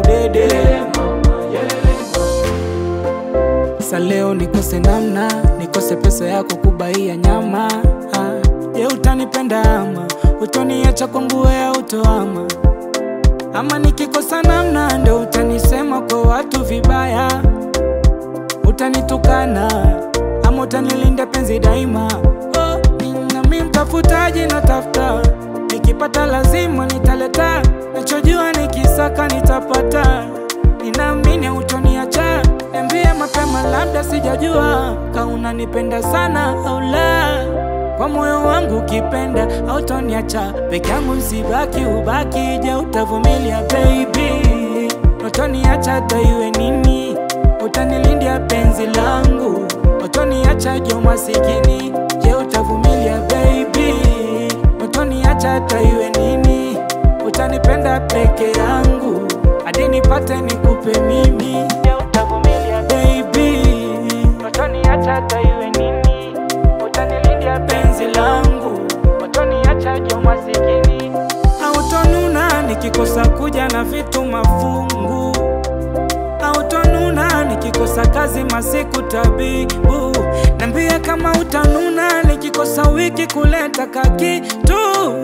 udede Sa leo nikose namna, nikose pesa yako kubaia nyama ah. Je, utanipenda ama utoniacha kwangu wewe utoama ama nikikosa namna ndo utanisema kwa watu vibaya, utanitukana ama utanilinda penzi daima. Oh, nami mtafutaji natafuta, nikipata lazima nitaleta, nachojua nikisaka nitapata. Ninaamini utoniacha, niambie mapema, labda sijajua kama unanipenda sana au la kwa moyo wangu ukipenda hautoniacha peke yangu, sibaki ubaki. Je, utavumilia baby? Utoniacha hata iwe nini? Utanilindia penzi langu, utoniacha jo masikini. Je, utavumilia baby? Utoniacha hata iwe nini? Utanipenda peke yangu hadi nipate nikupe mimi. Je, utavumilia baby? Utoniacha hata iwe nini? utanilindia penzi langu, utoniacha jo masikini. Hautonuna nikikosa kuja na vitu mafungu, hautonuna nikikosa kazi masiku tabibu. Nambia kama utanuna nikikosa wiki kuleta kakitu,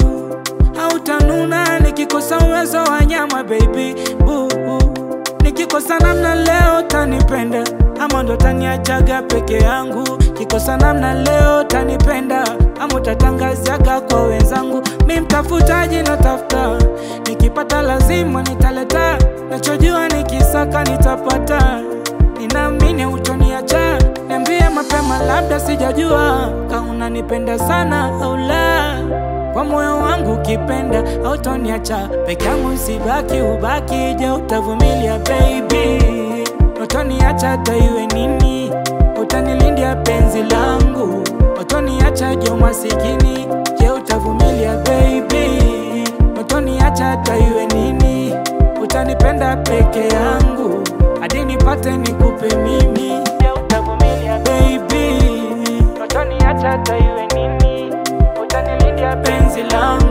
hautanuna nikikosa uwezo wa nyama baby boo. Nikikosa namna leo tanipenda ama ndo taniachaga peke yangu. Kikosa namna leo tanipenda ama utatangazaga kwa wenzangu. Mi mtafutaji natafuta, nikipata lazima nitaleta, nachojua nikisaka nitapata. Ninaamini utoniacha, niambie mapema, labda sijajua kama unanipenda sana au la kwa moyo wangu ukipenda hautoniacha peke yangu, sibaki ubaki. Je, utavumilia baby? Utoniacha hata iwe nini? Utanilindia penzi langu, utoniacha jo masikini. Je, utavumilia baby? Utoniacha hata iwe nini? Utanipenda peke yangu hadi nipate nikupe mimi. Je, utavumilia baby? Utoniacha hata iwe nini? utanilindia penzi langu